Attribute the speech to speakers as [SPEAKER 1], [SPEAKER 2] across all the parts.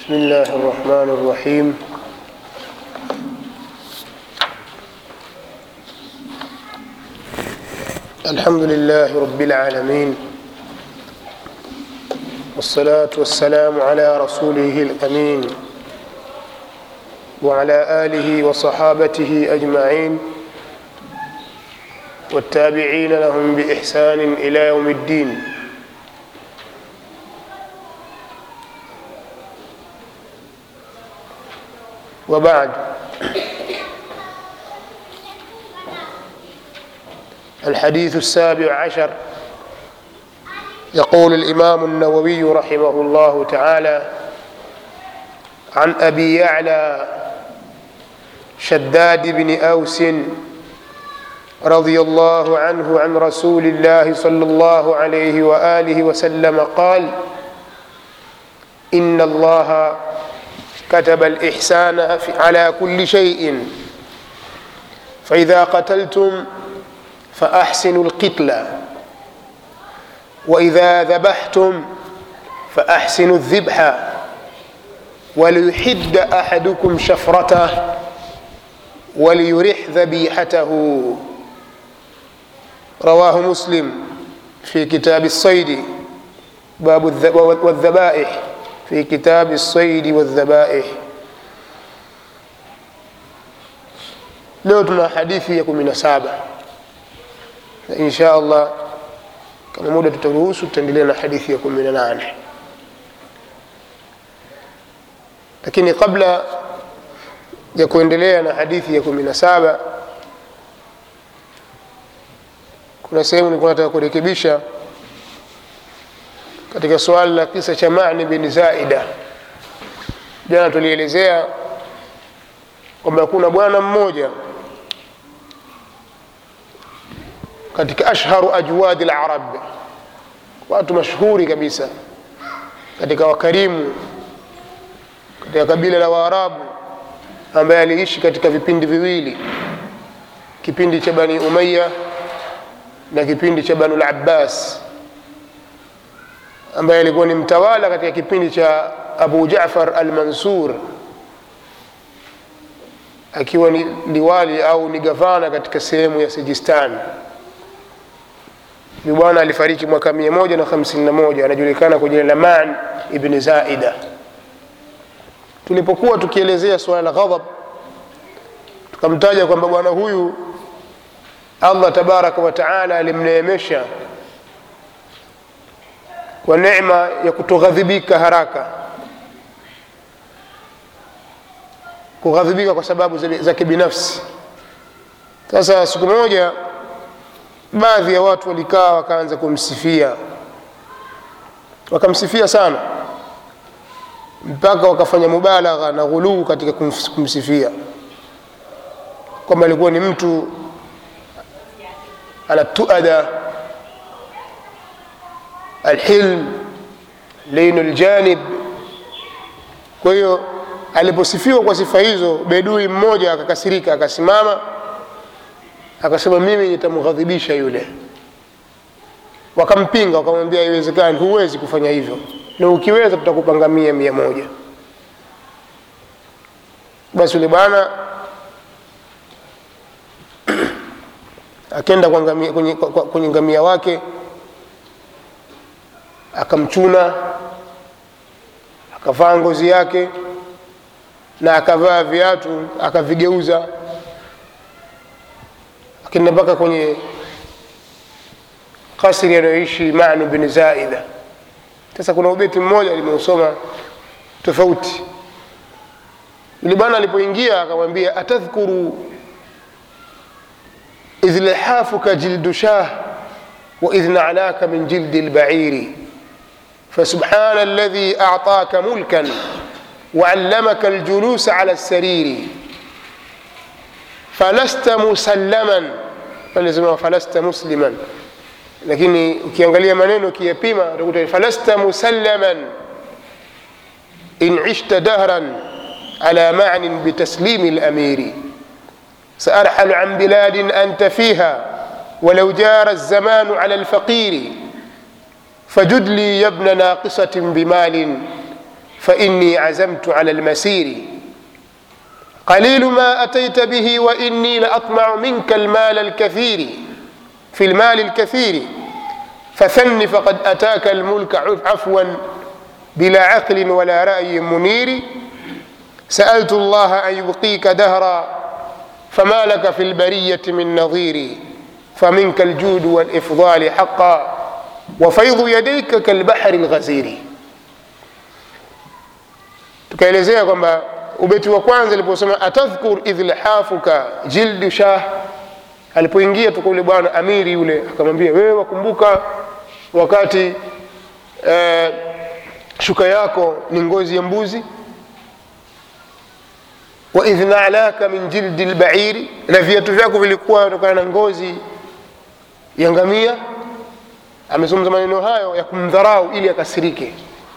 [SPEAKER 1] بسم الله الرحمن الرحيم الحمد لله رب العالمين والصلاة والسلام على رسوله الأمين وعلى آله وصحابته أجمعين والتابعين لهم بإحسان إلى يوم الدين وبعد الحديث السابع عشر يقول الإمام النووي رحمه الله تعالى عن أبي يعلى شداد بن أوس رضي الله عنه عن رسول الله صلى الله عليه وآله وسلم قال إن الله كتب الإحسان على كل شيء فإذا قتلتم فأحسنوا القتل وإذا ذبحتم فأحسنوا الذبح وليحد أحدكم شفرته وليرح ذبيحته رواه مسلم في كتاب الصيد باب والذبائح في كتاب الصيد والذبائح leo tuna hadithi ya kumi na saba na insha allah kama muda tutaruhusu tutaendelea na hadithi ya kumi na nane lakini kabla ya kuendelea na hadithi ya kumi na saba kuna sehemu nilikuwa nataka kurekebisha katika suala la kisa cha mani bin zaida jana tulielezea kwamba kuna bwana mmoja katika ashharu ajwadi larab watu mashuhuri kabisa katika wakarimu katika kabila la waarabu ambaye aliishi katika vipindi viwili kipindi cha bani umaya na kipindi cha banu labbas ambaye alikuwa ni mtawala katika kipindi cha abu jafar almansur akiwa ni liwali au ni gavana katika sehemu ya sijistan ni bwana alifariki mwaka mia moja na hamsini na moja anajulikana kwa jina la man ibni zaida tulipokuwa tukielezea suala la ghadhab tukamtaja kwamba bwana huyu allah tabaraka wataala alimneemesha kwa neema ya kutoghadhibika haraka kughadhibika kwa sababu za kibinafsi sasa siku moja baadhi ya watu walikaa wakaanza kumsifia wakamsifia sana mpaka wakafanya mubalagha na ghuluu katika kumsifia kwamba alikuwa ni mtu ana tuada alhilm leinu ljanib kwa hiyo aliposifiwa kwa sifa hizo bedui mmoja akakasirika akasimama akasema mimi nitamghadhibisha yule wakampinga wakamwambia haiwezekani huwezi kufanya hivyo na ukiweza tutakupanga mia mia moja basi yule bwana akenda kwenye, kwenye, kwenye ngamia wake akamchuna akavaa ngozi yake na akavaa viatu akavigeuza akenda mpaka kwenye kasri anayoishi manu bin zaida sasa kuna ubeti mmoja limeusoma tofauti yule bwana alipoingia akamwambia atadhkuru idh lihafuka jildu shah waidh nalaka min jildi lbairi فسبحان الذي أعطاك ملكا وعلمك الجلوس على السرير فلست مسلما فلزم فلست مسلما lakini ukiangalia maneno ukiyapima utakuta falasta musallaman in ishta dahran ala manin bitaslimi lamiri saarhalu an biladin anta fiha walau jara الزمان على الفقير فجد لي يا ابن ناقصة بمال فإني عزمت على المسير قليل ما أتيت به وإني لأطمع منك المال الكثير في المال الكثير فثن فقد أتاك الملك عفوا بلا عقل ولا رأي منير سألت الله أن يبقيك دهرا فما لك في البرية من نظير فمنك الجود والإفضال حقا وفيض يديك كالبحر الغزير tukaelezea kwamba ubeti wa kwanza aliposema atadhkur idh lhafuka jildu shah alipoingia tuka ule bwana amiri yule akamwambia wewe wakumbuka wakati eh, shuka yako ni ngozi ya mbuzi waidh nalaka min jildi lbairi na viatu vyako vilikuwa kutokana na ngozi ya ngamia amezungumza maneno hayo ya kumdharau ili akasirike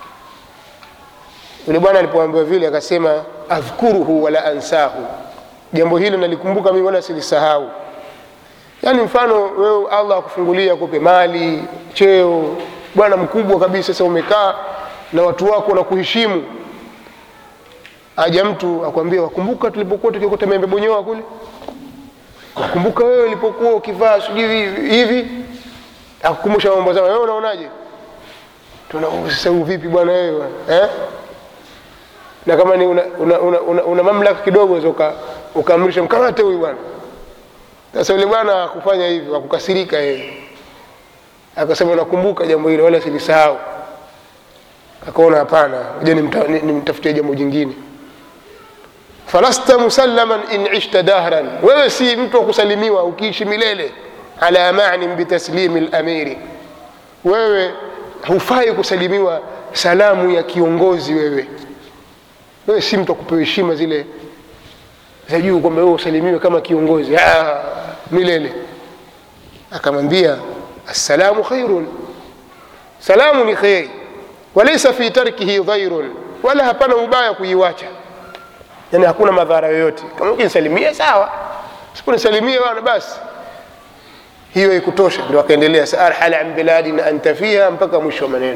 [SPEAKER 1] yule bwana alipoambiwa vile akasema adhkuruhu wala ansahu jambo hilo nalikumbuka mimi wala silisahau yaani mfano wewe allah akufungulia kupe mali cheo bwana mkubwa kabisa sasa umekaa na watu wako wanakuheshimu aja mtu akwambia wakumbuka tulipokuwa tukikota membe bonyoa kule wakumbuka wewe ulipokuwa ukivaa sijui hivi akukumbusha mambo zao wewe unaonaje sasa vipi bwana wewe eh? na kama ni una, una, una, una, una mamlaka kidogo uka ukaamrisha mkamate huyu bwana sasa yule bwana akufanya hivyo akukasirika yeye akasema nakumbuka jambo hilo wala silisahau akaona hapana ja nimtafutie jambo jingine falasta musallaman in ishta dahran wewe si mtu wa kusalimiwa ukiishi milele ala manin bitaslimi lamiri wewe hufai kusalimiwa salamu ya kiongozi wewe wewe si mtu wa kupewa heshima zile za juu kwamba wewe usalimiwe kama kiongozi ah, milele akamwambia assalamu khairun salamu ni kheri walaisa fi tarkihi dhairun wala hapana ubaya kuiwacha yani hakuna madhara yoyote kama ukinisalimia sawa siponisalimia bana basi hiyo ikutosha ndio akaendelea saarhala an biladin anta fiha mpaka mwisho wa maneno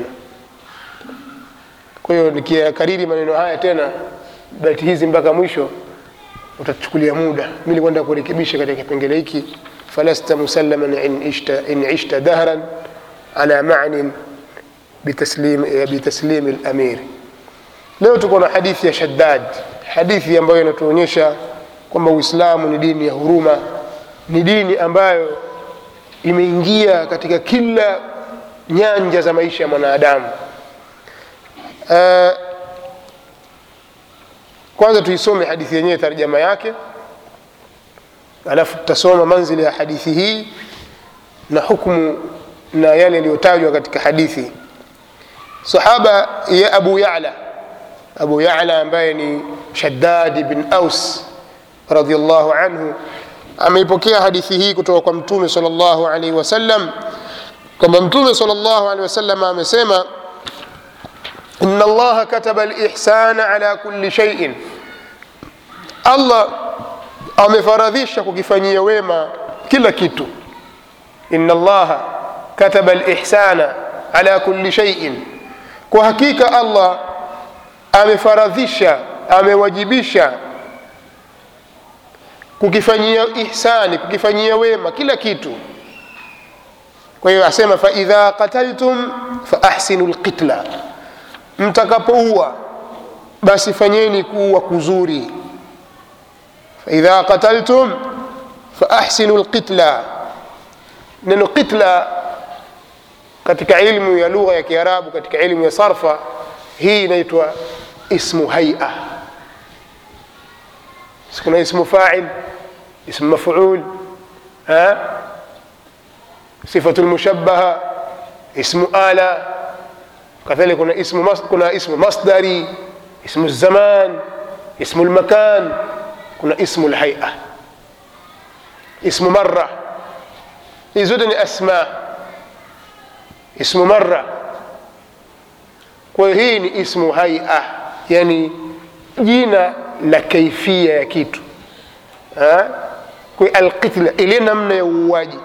[SPEAKER 1] kwa hiyo nikiyakariri maneno haya tena bati hizi mpaka mwisho utachukulia muda mi nilikwenda kurekebisha katika kipengele hiki falasta musallaman in ishta, in ishta dahran ala manin bitaslim, bitaslim lamir leo tuko na hadithi ya shaddad hadithi ambayo inatuonyesha kwamba uislamu ni dini ya huruma ni dini ambayo imeingia katika kila nyanja za maisha ya mwanadamu uh, kwanza tuisome hadithi yenyewe tarjama yake alafu tutasoma manzili ya hadithi hii na hukmu na yale yaliyotajwa katika hadithi sahaba ya abu yala abu yala ambaye ni shaddad bin aus radiallahu anhu ameipokea hadithi hii kutoka kwa mtume sal llahu alaihi wasallam kwamba mtume sal llahu alehi wasallam amesema ina allaha kataba lihsana ala kuli shaiin allah amefaradhisha kukifanyia wema kila kitu ina allaha kataba lihsana ala kuli shaiin kwa hakika allah amefaradhisha amewajibisha kukifanyia ihsani kukifanyia wema kila kitu kwa hiyo asema faidha qataltum faahsinu lqitla mtakapoua basi fanyeni kuua kuzuri faidha qataltum faahsinu lqitla neno qitla katika ilmu ya lugha ya kiarabu katika ilmu ya sarfa hii inaitwa ismu haia kuna ismu fail ismu maful sifatu lmushabaha ismu ala kadhalika kuna ismu, mas, kuna ismu masdari ismu zaman ismu lmakan kuna ismu lhaia ismu mara hizi zote ni asma ismu mara kwa hiyo hii ni ismu haia yani jina la kaifia ya kitu kwa alqitla ile namna ya uuaji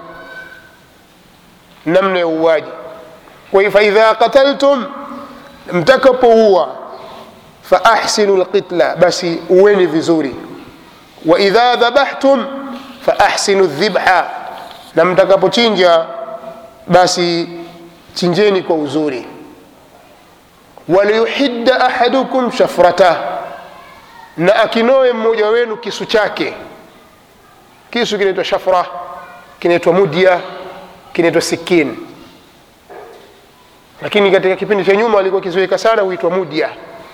[SPEAKER 1] namna ya uuaji kwa hiyo faidha qataltum mtakapoua faahsinu lqitla basi uweni vizuri waidha dhabahtum faahsinu dhibha na mtakapochinja basi chinjeni kwa uzuri waliyuhidda ahadukum shafratah na akinoe mmoja wenu kisu chake kisu kinaitwa shafra kinaitwa mudya kinaitwa sikin lakini katika kipindi cha nyuma alikuwa kizoeka sana huitwa mudya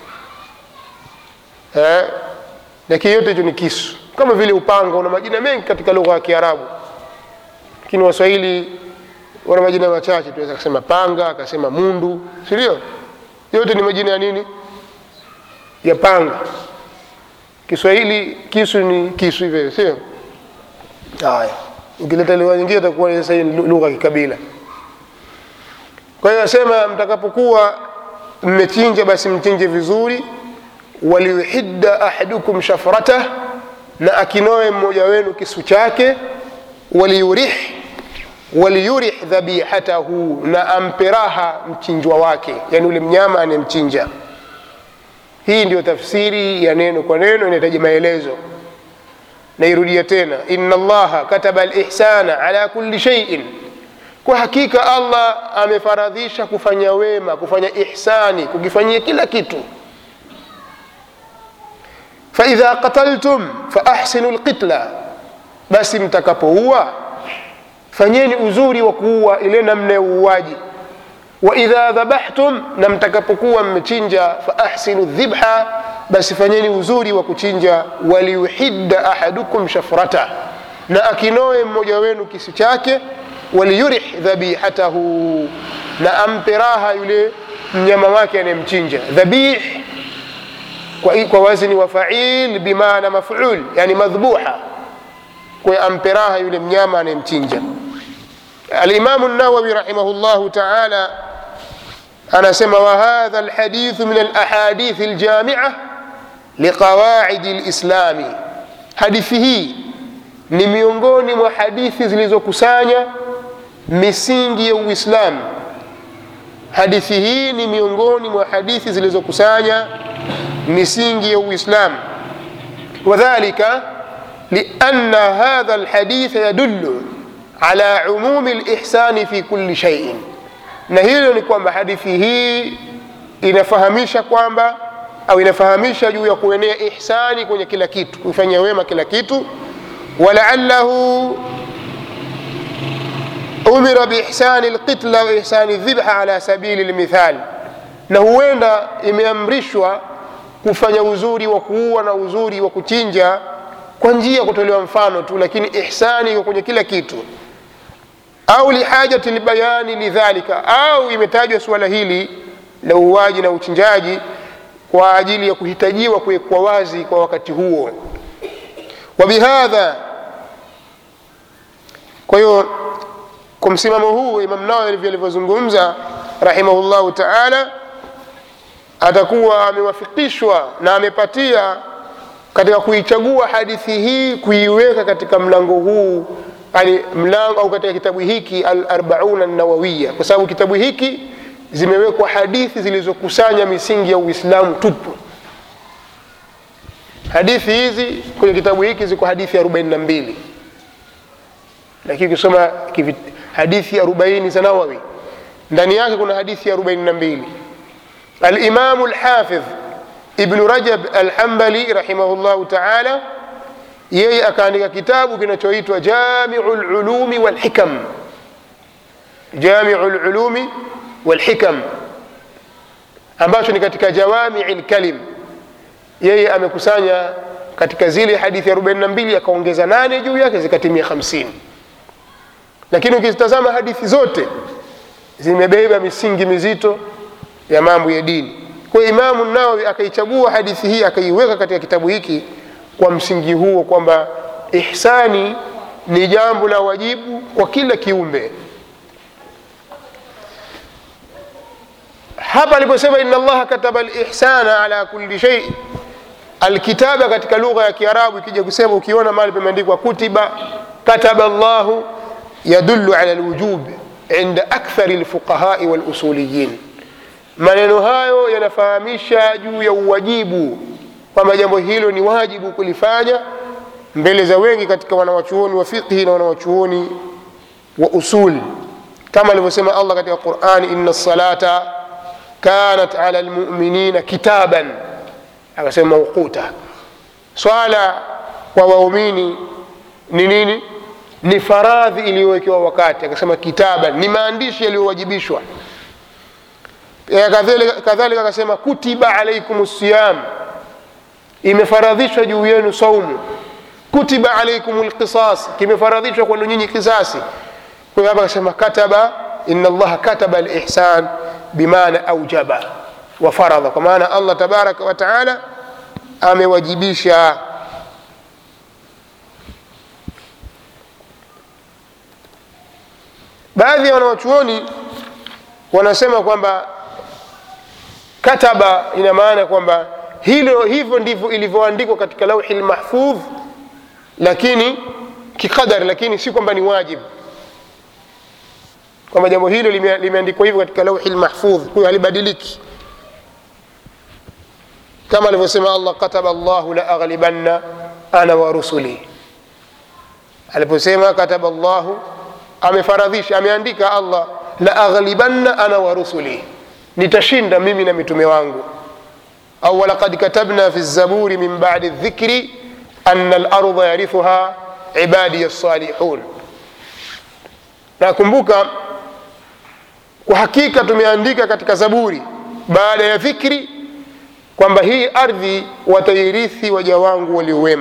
[SPEAKER 1] eh, lakini yote hicho ni kisu kama vile upanga una majina mengi katika lugha ya kiarabu lakini waswahili wana majina machache tunaweza kusema panga akasema mundu sindio yote ni majina ya nini ya panga kiswahili kisu ni kisu hivyo sio haya ukileta lugha nyingine itakuwa sasa hii ni lugha ya kikabila kwa hiyo asema mtakapokuwa mmechinja basi mchinje vizuri waliyuhidda ahadukum shafratah na akinoe mmoja wenu kisu chake waliyurih waliyurih dhabihatahu na ampe raha mchinjwa wake yani ule mnyama anayemchinja hii ndio tafsiri ya neno kwa neno inahitaji maelezo nairudia tena inna allaha kataba lihsana ala kulli shaiin kwa hakika allah amefaradhisha kufanya wema kufanya ihsani kukifanyia kila kitu faidha qataltum faahsinu lqitla basi mtakapoua fanyeni uzuri wa kuua ile namna ya uuaji waidha dhabahtum na mtakapokuwa mmechinja faahsinu dhibha basi fanyeni uzuri wa kuchinja waliyuhidda ahadukum shafrata na akinoe mmoja wenu kisu chake waliyurih dhabihatahu na ampe raha yule mnyama wake anayemchinja dhabih kwa, kwa wazni wa fail bimaana maful yani madhbuha kwa ampe raha yule mnyama anayemchinja alimamu nawawi rahimahullahu taala anasema wahadha lhadithu min alahadithi ljamia liqawaidi lislami hadithi hii ni miongoni mwa hadithi zilizokusanya misingi ya uislamu hadithi hii ni miongoni mwa hadithi zilizokusanya misingi ya uislamu wadhalika lianna hadha lhadith yadullu ala umumi lihsani fi kulli shaiin na hilo ni kwamba hadithi hii inafahamisha kwamba au inafahamisha juu ya kuenea ihsani kwenye kila kitu kufanya wema kila kitu walaallahu umira biihsani lqitla wa ihsani dhibha ala sabili lmithal na huenda imeamrishwa kufanya uzuri wa kuua na uzuri wa kuchinja kwa njia ya kutolewa mfano tu lakini ihsani iko kwenye kila kitu au lihajati lbayani lidhalika au imetajwa suala hili la uuaji na uchinjaji kwa ajili ya kuhitajiwa kuwekwa wazi kwa wakati huo wabihadha kwa hiyo kwa msimamo huu imam nawawi alivyozungumza rahimahullahu taala atakuwa amewafikishwa na amepatia katika kuichagua hadithi hii kuiweka katika mlango huu yani mlango au katika kitabu hiki alarbauna nawawiya kwa sababu kitabu hiki zimewekwa hadithi zilizokusanya misingi ya uislamu tupu hadithi hizi kwenye kitabu hiki ziko hadithi 42 lakini ukisoma hadithi 40 za nawawi ndani yake kuna hadithi 42 alimamu lhafidh ibnu rajab alhambali rahimahullahu taala yeye akaandika kitabu kinachoitwa jamiu lulumi walhikam jamiu lulumi walhikam ambacho ni katika jawamii lkalim yeye amekusanya katika zile hadithi 42 akaongeza nane juu yake zikatimia 50 lakini ukizitazama hadithi zote zimebeba misingi mizito ya mambo ya dini kwa imamu nawawi akaichagua hadithi hii akaiweka katika kitabu hiki kwa msingi huo kwamba ihsani ni jambo la wajibu kwa kila kiumbe hapa aliposema ina allaha kataba lihsana ala kulli shei alkitaba katika lugha ya kiarabu ikija kusema ukiona mahali pameandikwa kutiba kataba llahu yadulu ala lwujub inda akthari lfuqahai walusuliyin maneno hayo yanafahamisha juu ya uwajibu kwamba jambo hilo ni wajibu kulifanya mbele za wengi katika wanawachuoni wa fiqhi na wanawachuoni wa usul kama alivyosema allah katika qurani ina salata kanat ala lmuminina kitaban akasema mauquta swala kwa waumini ni nini ni faradhi iliyowekewa wakati akasema kitaban ni maandishi yaliyowajibishwa kadhalika akasema kutiba alaikum siyam imefaradhishwa juu yenu saumu kutiba alaikum lqisas kimefaradhishwa kwenu nyinyi kisasi kwa hiyo hapa akasema kataba ina allaha kataba lihsan bimaana aujaba wa faradha kwa maana allah tabaraka wa taala amewajibisha baadhi ya wanawachuoni wanasema kwamba kataba ina maana kwamba hilo hivyo ndivyo ilivyoandikwa katika lauhi lmahfudh lakini kiqadari lakini si kwamba ni wajibu kwamba jambo hilo lime- limeandikwa hivyo katika lauhi lmahfudh kwa hiyo halibadiliki kama alivyosema allah kataba llahu la aghlibanna ana wa rusuli aliposema kataba llahu amefaradhisha ameandika allah la aghlibanna ana wa rusuli nitashinda mimi na mitume wangu au walaqad katabna fi zaburi min badi dhikri ana larda yarithuha ibadiya lsalihun nakumbuka kwa hakika tumeandika katika zaburi baada ya dhikri kwamba hii ardhi watairithi waja wangu waliowema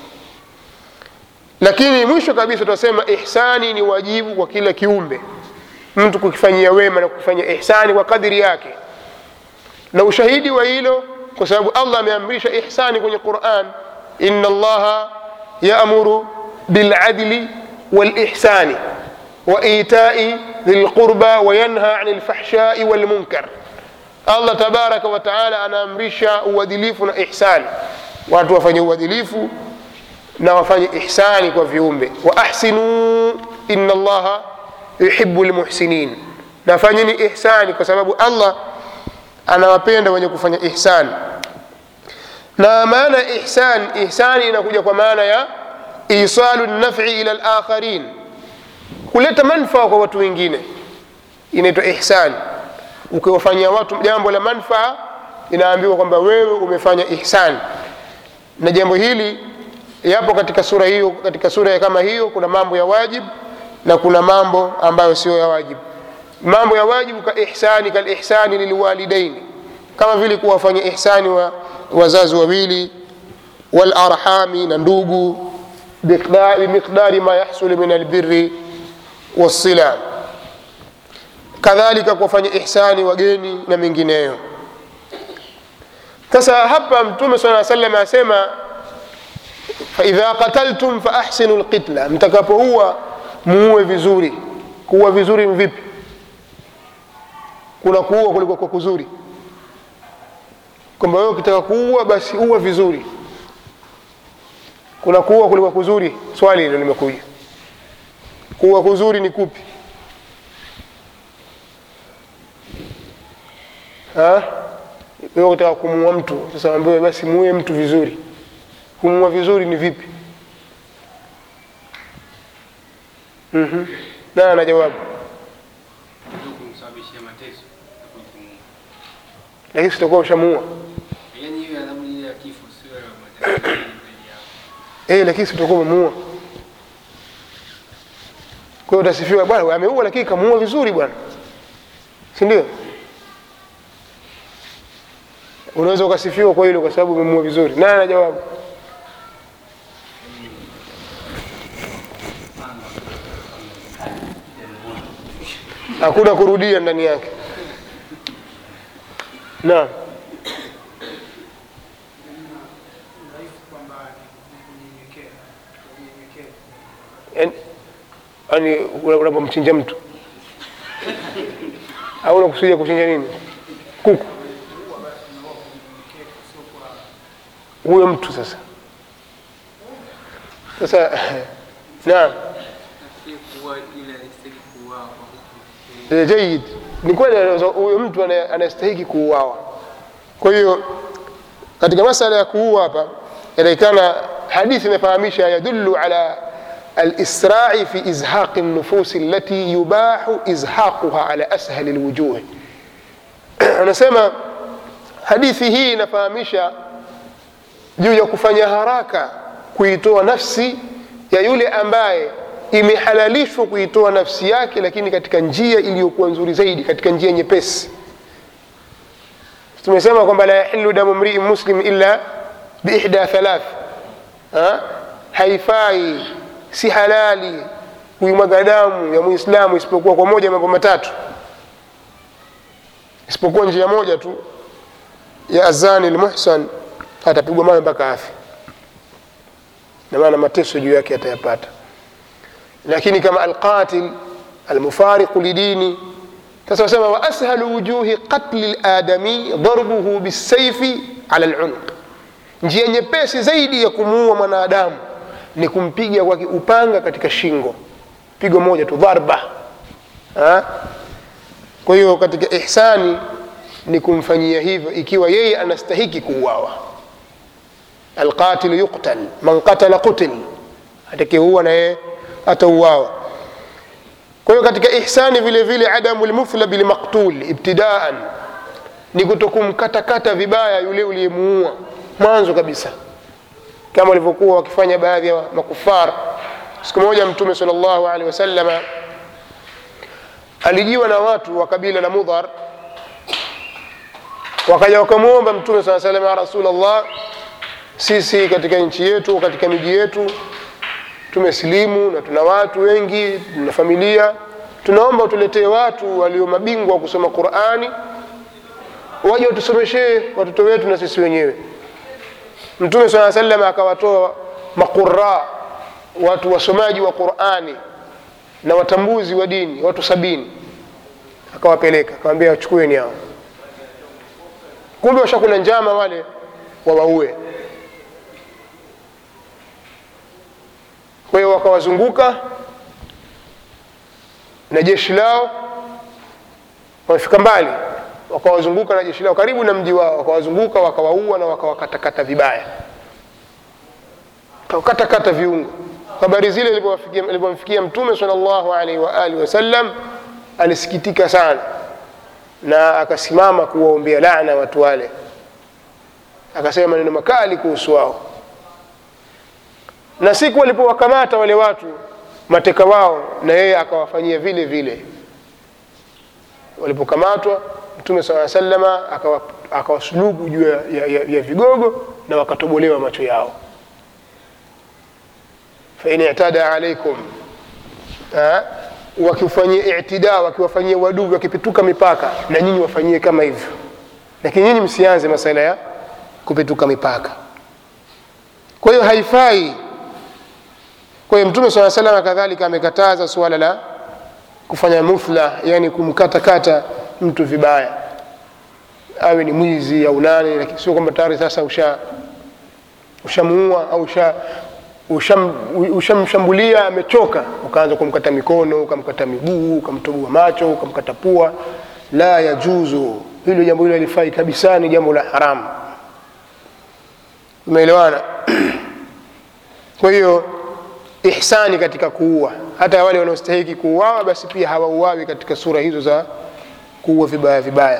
[SPEAKER 1] lakini mwisho kabisa tunasema ihsani ni wajibu kwa kila kiumbe mtu kukifanyia wema na kukifanyia ihsani kwa kadiri yake na ushahidi wa hilo kwa sababu allah ameamrisha ihsani kwenye quran ina allaha yaamuru biladli walihsani waitai dhilqurba wayanha ani lfahshai walmunkar allah tabaraka wa taala anaamrisha uadilifu na ihsani watu wafanye uadilifu na wafanye ihsani kwa viumbe wa ahsinuu ina allaha yuhibu lmuhsinin nafanyeni ihsani kwa sababu allah anawapenda wenye kufanya ihsani na maana ya ihsan ihsani inakuja kwa maana ya isalu nafi ila lakharin kuleta manfaa kwa watu wengine inaitwa ihsani ukiwafanyia watu jambo la manfaa inaambiwa kwamba wewe umefanya ihsani na jambo hili yapo katika sura hiyo katika sura ya kama hiyo kuna mambo ya wajib na kuna mambo ambayo sio ya wajib mambo ya wajibu ka ihsani kalihsani lilwalidaini kama vile kuwafanya ihsani wa wazazi wawili walarhami na ndugu bimiqdari ma yahsulu min albiri wassila kadhalika kuwafanya ihsani wageni na mengineyo sasa hapa mtume saa salam asema faidha qataltum faahsinu lqitla mtakapoua muue vizuri kuua vizuri ni vipi kuna kuua kuliko kwa kuzuri kwamba wewe ukitaka kuua basi ua vizuri kuna kuua kuliko kuzuri swali hilo limekuja kuua kuzuri ni kupi Ha? wewe ukitaka kumuua mtu sasa ambiwe basi muue mtu vizuri kumuua vizuri ni vipi mm-hmm. na ana jawabu
[SPEAKER 2] Ndio kumsababishia mateso na kujifunga.
[SPEAKER 1] lakini sitakuwa ushamuua
[SPEAKER 2] Yaani hiyo adhabu ile ya kifo sio ya mateso mbele yao.
[SPEAKER 1] eh, lakini sitakuwa umemuua kwa hiyo utasifiwa bwana ameua lakini kamuua vizuri bwana si ndio unaweza ukasifiwa kwa hilo kwa sababu umemuua vizuri naye ana jawabu hakuna kurudia ndani yake naam Yaani- yaani una- unapomchinja mtu au unakusudia kuchinja nini kuku huyo mtu sasa sasa naam
[SPEAKER 2] Nafikiri kuua ile haistahili kuuawa kwa hukumu.
[SPEAKER 1] Eh, jayid ni kweli anaweza- huyo mtu ana- anastahiki kuuawa kwa hiyo katika masala ya kuua hapa inaonekana hadithi imefahamisha yadullu ala alisrai fi izhaqi nufusi allati yubahu izhaquha ala ashali lwujuhi anasema hadithi hii inafahamisha juu ya kufanya haraka kuitoa nafsi ya yule ambaye imehalalishwa kuitoa nafsi yake lakini katika njia iliyokuwa nzuri zaidi katika njia nyepesi tumesema kwamba la yahilu damu mrii muslim illa biihda thalath ha? haifai si halali kuimwaga damu ya muislamu isipokuwa kwa moja ya mambo matatu isipokuwa njia moja tu ya azani lmuhsan atapigwa mawe mpaka afi na maana mateso juu yake atayapata lakini kama alqatil almufariqu lidini sasa wasema wa ashalu wujuhi qatli ladami darbuhu bisaifi ala lunuq njia nyepesi zaidi ya kumuua mwanadamu ni kumpiga kwa upanga katika shingo pigo moja tu dharba ha? kwa hiyo katika ihsani ni kumfanyia hivyo ikiwa yeye anastahiki kuuawa alqatilu yuqtal man qatala qutil atakiua na yeye atauawa kwa hiyo katika ihsani vile vile adamu lmuthla bilmaqtul ibtidaan ni kutokumkatakata vibaya yule uliyemuua mwanzo kabisa kama walivyokuwa wakifanya baadhi ya makufar siku moja mtume sal llahu alehi wasalama alijiwa na watu wa kabila la mudhar wakaja wakamwomba mtume saa salam ya rasulllah sisi katika nchi yetu katika miji yetu tumesilimu na tuna watu wengi tuna familia tunaomba utuletee watu walio mabingwa wa kusoma qurani waje watusomeshee watoto wetu na sisi wenyewe mtume saa salam akawatoa maqura watu wasomaji wa qurani na watambuzi wa dini watu sabini akawapeleka akawambia wachukueni hao kumbe washakula njama wale wawaue kwa hiyo wakawazunguka na jeshi lao wamefika mbali wakawazunguka na jeshi lao karibu na mji wao wakawazunguka wakawaua na wakawakatakata vibaya wakakatakata viungo habari zile ilipomfikia mtume sal llahu alaihi waalihi wasallam alisikitika sana na akasimama kuwaombea lana watu wale akasema maneno makali kuhusu wao na siku walipowakamata wale watu mateka wao na yeye akawafanyia vile vile walipokamatwa mtume saa salama akawasulubu juu ya, ya, ya, ya vigogo na wakatobolewa macho yao fain itada alaikum wakifanyia itida wakiwafanyia wadui wakipituka mipaka na nyinyi wafanyie kama hivyo lakini nyinyi msianze masala ya kupituka mipaka kwa hiyo haifai kwa hiyo mtume saa salam kadhalika amekataza suala la kufanya muthla yani kumkatakata mtu vibaya awe ni mwizi au nani lakini sio kwamba tayari sasa usha ushamuua au usha ushamshambulia usha amechoka ukaanza kumkata mikono ukamkata miguu ukamtoboa macho ukamkata pua la yajuzu hilo jambo hilo halifai kabisa ni jambo la haramu umeelewana kwa hiyo ihsani katika kuua hata wale wanaostahiki kuuawa basi pia hawauawi katika sura hizo za kuua vibaya vibaya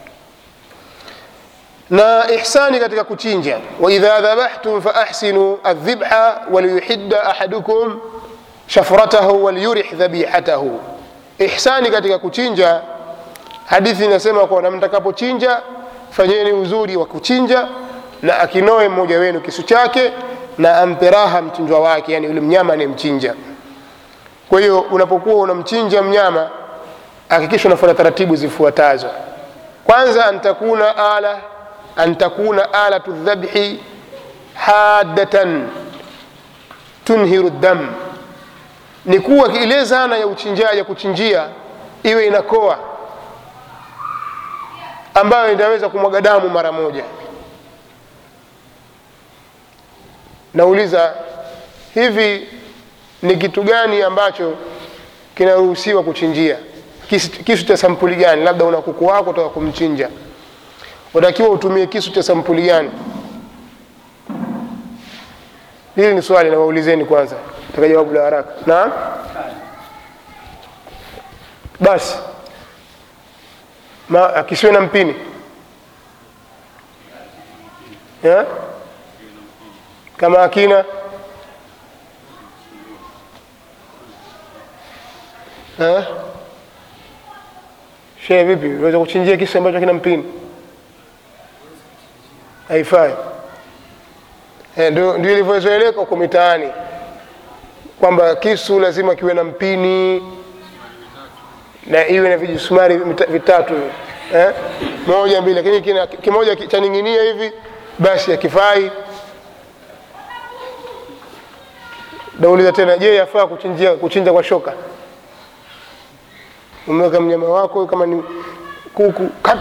[SPEAKER 1] na ihsani katika kuchinja waidha dhabahtum faahsinu aldhibha waliyuhidda ahadukum shafratahu waliyurih dhabihatahu ihsani katika kuchinja hadithi inasema kwamba mtakapochinja fanyeni uzuri wa kuchinja na akinoe mmoja wenu kisu chake na ampe raha mchinjwa wake yani yule mnyama anayemchinja kwa hiyo unapokuwa unamchinja mnyama hakikisha unafuata taratibu zifuatazo kwanza antakuna ala an takuna alatu dhabhi haddatan tunhiru dam ni kuwa ile zana ya uchinjaji ya kuchinjia iwe inakoa ambayo inaweza kumwaga damu mara moja nauliza hivi ni kitu gani ambacho kinaruhusiwa kuchinjia kisu, kisu cha sampuli gani labda una kuku wako utaka kumchinja unatakiwa utumie kisu cha sampuli gani hili ni swali nawaulizeni kwanza taka jawabu la haraka naam basi Ma, akisiwe na mpini ya? kama akina Eh? Shehe vipi? Unaweza kuchinjia kisu ambacho kina mpini? Haifai. Eh, ndio ndio ilivyozoeleka huko mitaani kwamba kisu lazima kiwe na mpini na iwe na vijisumari mita- vitatu eh? moja mbili, lakini kina- kimoja ki- chaning'inia hivi basi hakifai. Nauliza tena, je, yafaa kuchinjia kuchinja kwa shoka? umeweka mnyama wako kama ni kuku kat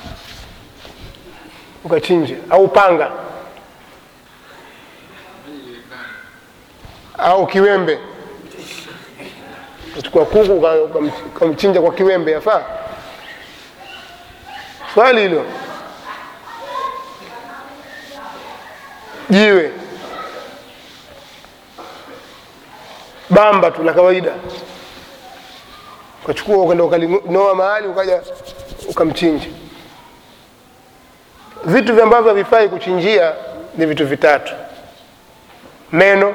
[SPEAKER 1] ukachinje au panga au kiwembe uchukua kuku uka- ukam- ukamchinja kwa kiwembe yafaa swali hilo jiwe bamba tu la kawaida ukachukua ukaenda ukalinoa mahali ukaja ukamchinja vitu vya ambavyo havifai kuchinjia ni vitu vitatu meno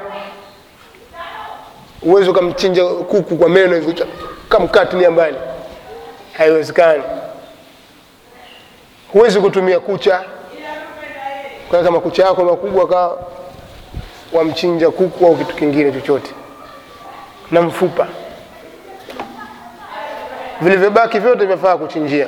[SPEAKER 1] uwezi ukamchinja kuku kwa meno hivi cha- kamkatilia mbali haiwezekani huwezi kutumia kucha kwa kama kucha yako makubwa kaa wamchinja kuku au kitu kingine chochote na mfupa vilivyobaki vyote vyafaa kuchinjia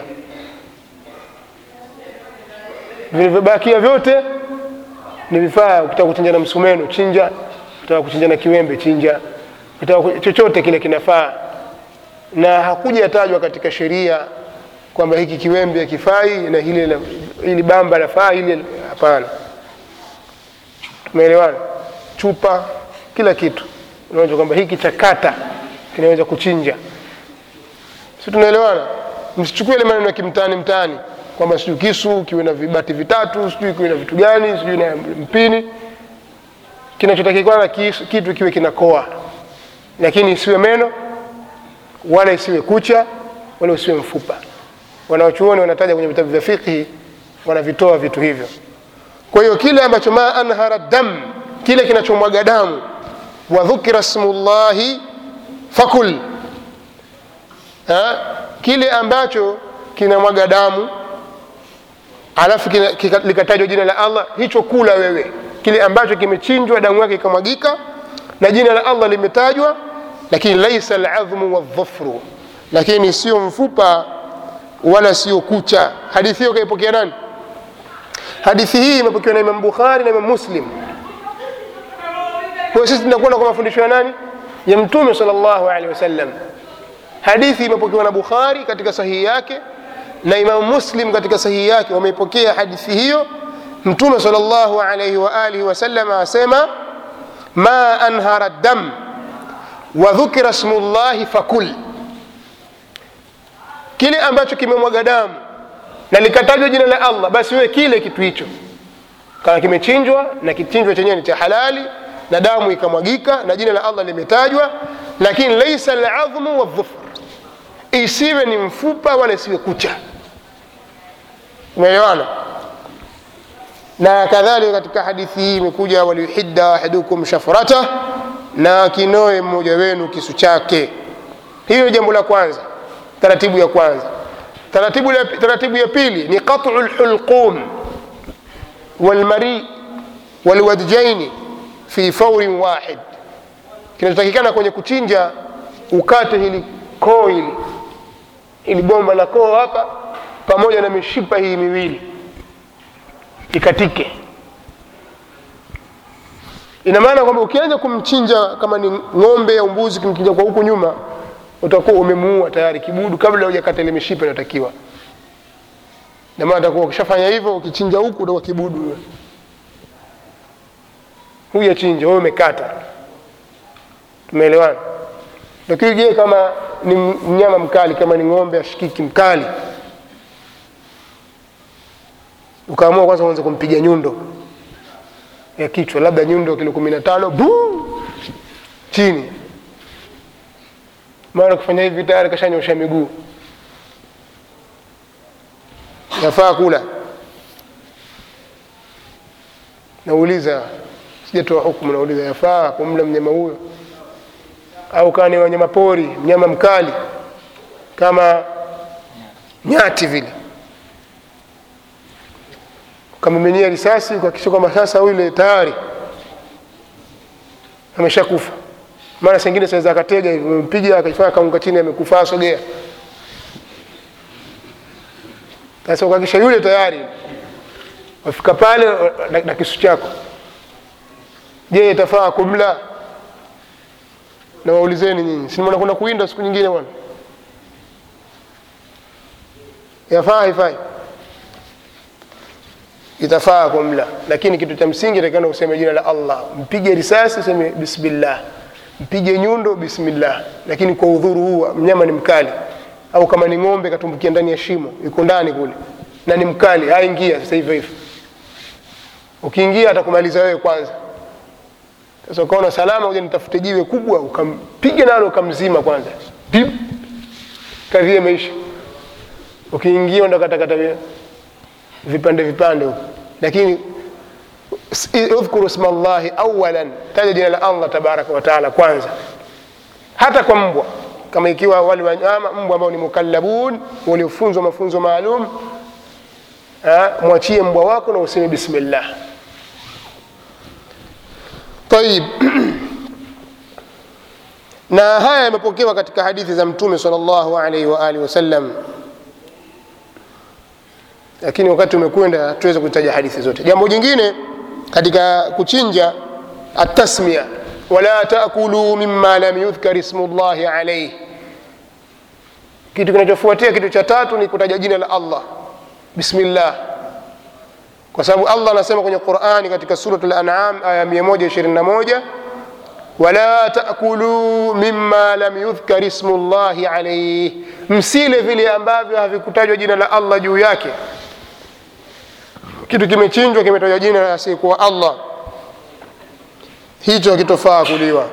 [SPEAKER 1] vilivyobakia vyote ni vifaa ukitaka kuchinja na msumeno chinja ukitaka kuchinja na kiwembe chinja ukitaka ku- chochote kile kinafaa na hakuja tajwa katika sheria kwamba hiki kiwembe hakifai na hili la- hili bamba lafaa hili hapana umeelewana chupa kila kitu unaona kwamba hiki chakata kinaweza kuchinja si tunaelewana msichukue ile maneno ya kimtaani mtaani kwamba sijui kisu kiwe na vibati vitatu sijui kiwe na vitu gani sijui na mpini kinachotakikana kisu- kitu kiwe kinakoa lakini isiwe meno wala isiwe kucha wala usiwe mfupa wanaochuoni wanataja kwenye vitabu vya fiqhi wanavitoa vitu hivyo kwa hiyo kile ambacho ma anhara dam kile kinachomwaga damu wa dhukira smullahi fakul ha? kile ambacho kinamwaga damu alafu kina- kika- likatajwa jina la allah hicho kula wewe kile ambacho kimechinjwa damu yake ikamwagika na jina la allah limetajwa lakini laisa ladhmu waldhufru lakini sio mfupa wala sio kucha hadithi hiyo kaipokea nani hadithi hii imepokewa na imam bukhari na imam muslim kwa hiyo sisi tunakwenda kwa mafundisho ya nani ya mtume salllahu alehi wasallam hadithi imepokewa na bukhari katika sahihi yake na imamu muslim katika sahihi yake wameipokea hadithi hiyo mtume salllahu alaihi waalihi wasallam asema ma anhara dam wa dhukira smu llahi fakul kile ambacho kimemwaga damu na likatajwa jina la allah basi wewe kile kitu hicho kama kimechinjwa na kichinjwa chenyewe ni cha halali na damu ikamwagika na jina la allah limetajwa lakini laisa ladhmu waldhufr isiwe ni mfupa wala isiwe kucha umeelewana na kadhalika katika hadithi hii imekuja waliyuhidda ahadukum shafrata na akinoe mmoja wenu kisu chake hiyo jambo la kwanza taratibu ya kwanza taratibu ya, taratibu ya pili ni qatu lhulqum walmari walwadjaini fi faurin wahid kinachotakikana kwenye kuchinja ukate hili koo hili ili bomba la koo hapa pamoja na mishipa hii miwili ikatike ina maana kwamba ukianza kumchinja kama ni ng'ombe au mbuzi kumchinja kwa huku nyuma utakuwa umemuua tayari kibudu kabla hujakata ile mishipa inayotakiwa na maana utakuwa ukishafanya hivyo ukichinja huku utakuwa kibudu wewe. hujachinja wewe umekata tumeelewana lakini je kama ni mnyama mkali kama ni ng'ombe ashikiki mkali ukaamua kwanza uanze kumpiga nyundo ya kichwa labda nyundo kilo kumi na tano buu chini mara kufanya hivi tayari kashanyosha miguu yafaa kula nauliza sijatoa hukumu nauliza yafaa kumla mnyama huyo au kama ni wanyama pori mnyama mkali kama nyati vile ukamiminia risasi ukakisha kwamba sasa yule tayari ameshakufa mara sengine saweza akatega hivi mpiga akafanya kaunga chini amekufa asogea sasa ukakisha yule tayari wafika pale na, na kisu chako je itafaa kumla na waulizeni nyinyi sinimona kuna kuinda siku nyingine bwana yafaa haifai itafaa kumla lakini kitu cha msingi takana useme jina la allah mpige risasi useme bismillah mpige nyundo bismillah lakini kwa udhuru huu mnyama ni mkali au kama ni ng'ombe katumbukia ndani ya shimo yuko ndani kule na ni mkali haingia sasa hivyo hivyo ukiingia atakumaliza wewe kwanza sasa ukaona salama uja nitafute jiwe kubwa ukampiga nalo ukamzima kwanza Pip. kadhia imeisha ukiingia ndo katakata vipande vipande huko lakini udhkuru sma llahi awalan taja jina la allah tabaraka wataala kwanza hata kwa mbwa kama ikiwa wale wanyama mbwa ambao ni mukallabun waliofunzwa mafunzo maalum mwachie mbwa wako na useme bismillah tayib na haya yamepokewa katika hadithi za mtume sal llahu alaihi waalihi wasallam lakini wakati umekwenda hatuweze kutaja hadithi zote jambo jingine katika kuchinja atasmia wala takuluu mima lam yudhkar ismu llahi alaihi kitu kinachofuatia kitu cha tatu ni kutaja jina la allah bismillah kwa sababu allah anasema kwenye qurani katika surat lanam aya 121 wala takuluu mima lam yudhkar ismu llahi alaihi msile vile ambavyo havikutajwa jina la allah juu yake kitu kimechinjwa kimetajwa jina la asiyekuwa allah hicho hakitofaa kuliwa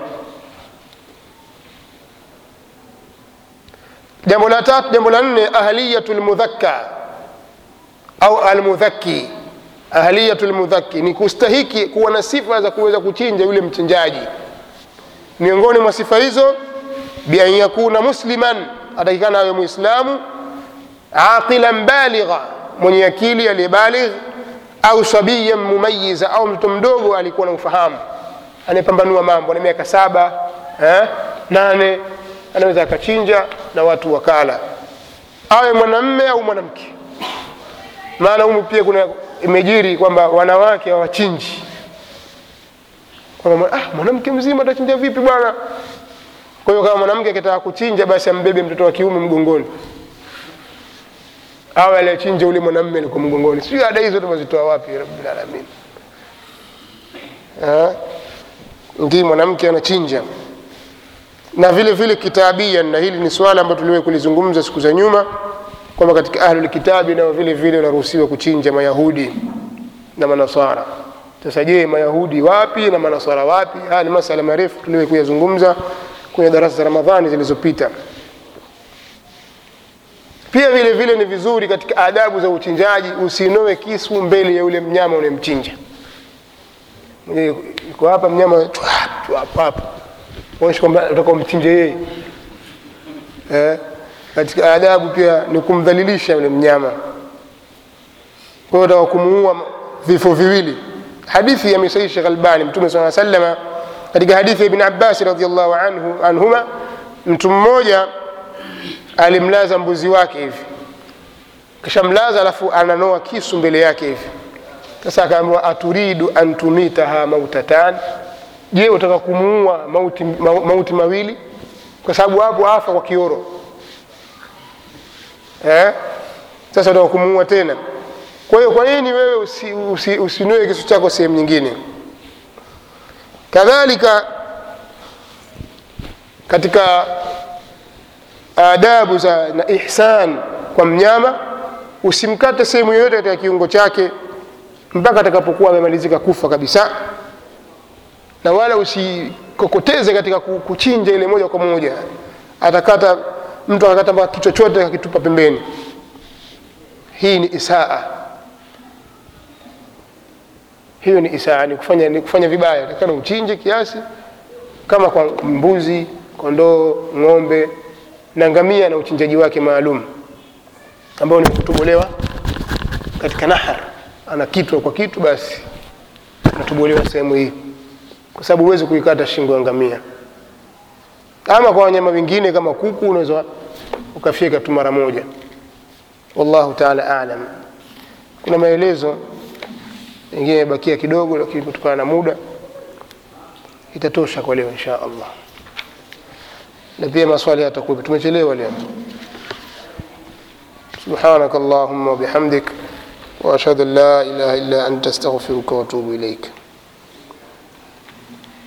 [SPEAKER 1] jambo la tatu jambo la nne ahliyatu lmudhakka au almudhakki ahliyatu lmudhakki ni kustahiki kuwa na sifa za kuweza kuchinja yule mchinjaji miongoni mwa sifa hizo bian yakuna musliman atakikana awe mwislamu aqilan baligha mwenye akili aliyebaligh au sabiyan mumayiza au mtoto mdogo alikuwa na ufahamu anayepambanua mambo na miaka saba eh, nane anaweza akachinja na watu wakala awe mwanamme au mwanamke maana humu pia kuna imejiri kwamba wanawake hawachinji kwamba ah, mwanamke mzima atachinja vipi bwana kwa hiyo kama mwanamke akitaka kuchinja basi ambebe mtoto wa kiume mgongoni awe aliyechinja ule mwanamme alikuwa mgongoni sijui ada hizo tumezitoa wapi rabbilalamin ngii mwanamke anachinja na vile vile kitabian na hili ni swala ambalo tuliwahi kulizungumza siku za nyuma kwamba katika ahlulkitabi nao vile vile wanaruhusiwa kuchinja mayahudi na manasara sasa je mayahudi wapi na manasara wapi haya ni masala marefu tuliwahi kuyazungumza kwenye darasa za ramadhani zilizopita pia vile vile ni vizuri katika adabu za uchinjaji usinoe kisu mbele ya ule mnyama unayemchinja iko hapa mnyama hapa onyesha kwamba utaka umchinje yeye eh? katika adabu pia ni kumdhalilisha yule mnyama kwa hiyo utaka kumuua vifo viwili hadithi ya misai shekh albani mtume saa salama katika hadithi ya ibn abbasi radiallahu anhu, anhuma mtu mmoja alimlaza mbuzi wake hivi kishamlaza alafu ananoa kisu mbele yake hivi sasa akaambiwa aturidu an tumitaha mautatan je utaka kumuua mauti, ma, mauti mawili kwa sababu hapo afa kwa kioro eh? sasa utaka kumuua tena kwa hiyo kwa nini wewe usinue usi, usi, usi kisu chako sehemu nyingine kadhalika katika adabu za na ihsan kwa mnyama usimkate sehemu yoyote katika kiungo chake mpaka atakapokuwa amemalizika kufa kabisa na wala usikokoteze katika ku- kuchinja ile moja kwa moja atakata mtu akakata mpaka kichwa chote akitupa pembeni hii ni isaa hiyo ni isaa ni kufanya, ni kufanya vibaya takana uchinje kiasi kama kwa mbuzi kondoo ng'ombe na ngamia na uchinjaji wake maalum ambao ni kutobolewa katika nahar anakitwa kwa kitu basi anatobolewa sehemu hii kwa sababu huwezi kuikata shingo ya ngamia ama kwa wanyama wengine kama kuku unaweza ukafyeka tu mara moja wallahu taala alam kuna maelezo mengine yamebakia kidogo lakini kutokana na muda itatosha kwa leo insha allah na pia maswali yatakuwepo tumechelewa leo سبحانك اللهم وبحمدك واشهد ان لا اله الا انت استغفرك واتوب اليك